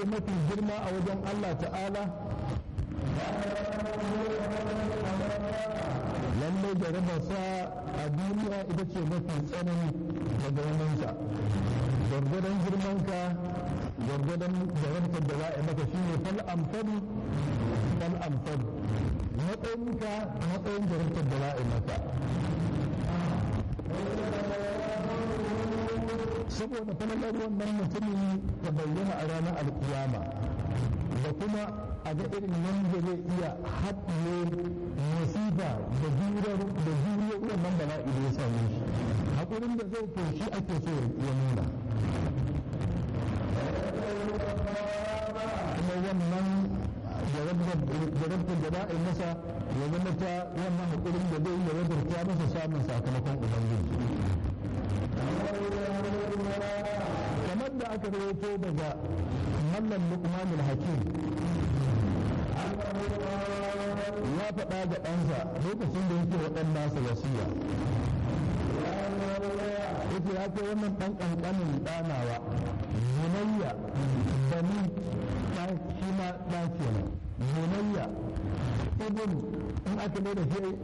mafi girma a wajen Allah ta'ala lallai jarabarsa a duniya ita ce mafi tsanani daga waninsa gwargwadon girmanka gwargwadon jarabtar da za a yi maka shi ne fal amfani fal amfani matsayinka matsayin jarabtar da za a yi maka saboda falalar wannan mutumin ta bayyana a ranar alkiyama da kuma a ga irin nan da zai iya haɗiye musiba da juriyar da juriyar wannan bala'i da ya same shi haƙurin da zai to shi ake so ya nuna kuma wannan jarabtar da za a yi masa ya zama ta wannan haƙurin da zai yi ya wajarta masa samun sakamakon ubangiji kamar da aka rawaito daga mallam luqmanul hakim ya faɗa ga ɗansa lokacin da yake wa ɗan nasa wasiya yake ya ce wannan ɗan ƙanƙanin ɗanawa zunayya bani shi ma ɗa kenan zunayya ibn in aka mai da shi